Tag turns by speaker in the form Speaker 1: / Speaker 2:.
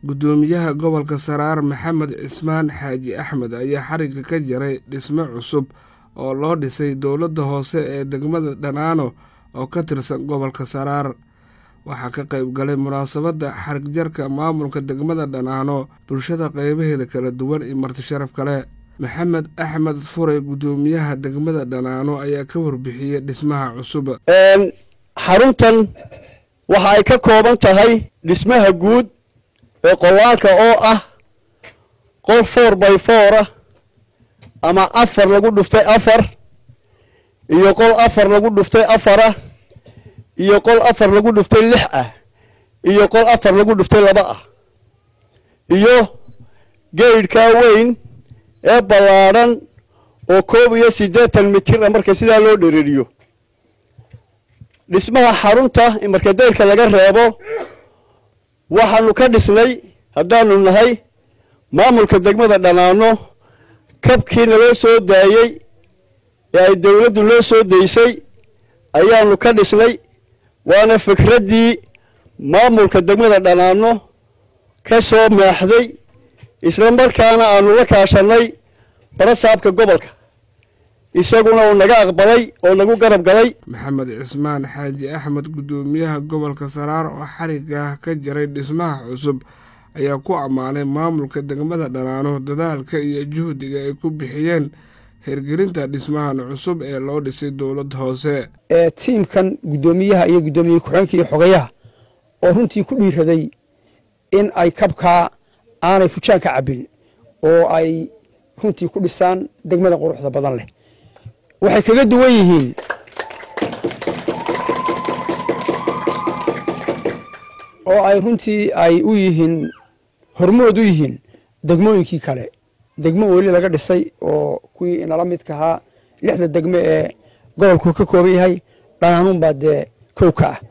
Speaker 1: guddoomiyaha gobolka saraar maxamed cismaan xaaji axmed ayaa xarigga ka jaray dhismo cusub oo loo dhisay dowladda hoose ee degmada dhanaano oo ka tirsan gobolka saraar waxaa ka qayb galay munaasabadda xarig jarka maamulka degmada dhanaano bulshada qaybaheeda kala duwan iyo marti sharaf kale maxamed axmed furay guddoomiyaha degmada dhanaano ayaa ka warbixiyey dhismaha cusub
Speaker 2: xaruntan waxa ay ka kooban tahay dhismaha guud ee qolaalka oo ah qol four by four ah ama afar lagu dhuftay afar iyo qol afar lagu dhuftay afar ah iyo qol afar lagu dhuftay lix ah iyo qol afar lagu dhuftay laba ah iyo geydhkaa weyn ee ballaadhan oo koob iyo siddeetan mitir ah marka sidaa loo dhereriyo dhismaha xarunta marka dayrka laga reebo waxaanu ka dhisnay haddaanu nahay maamulka degmada dhanaano kabkii naloo soo daayey ee ay dowladdu noo soo daysay ayaanu ka dhisnay waana fikraddii maamulka degmada dhanaano ka soo maaxday isla markaana aanu la kaashanay barasaabka gobolka isaguna uu naga aqbalay oo nagu garab galay
Speaker 1: maxamed cismaan xaaji axmed guddoomiyaha gobolka saraar oo xarigga ka jaray dhismaha cusub ayaa ku ammaanay maamulka degmada dhanaano dadaalka iyo juhdiga ay ku bixiyeen hirgelinta dhismahan cusub ee loo dhisay dowladda hoose
Speaker 3: tiimkan guddoomiyaha iyo guddoomiye ku-xeenka iyo xogayaha oo runtii ku dhiiraday in ay kabkaa aanay fujaan ka cabbin oo ay runtii ku dhisaan degmada quruxda badan leh waxay kaga duwan yihiin oo ay runtii ay u yihiin hormood u yihiin degmooyinkii kale degmo weli laga dhisay oo kuwii inala midka ahaa lixda degmo ee gobolku ka kooban yahay dhanaanun baa dee kow ka ah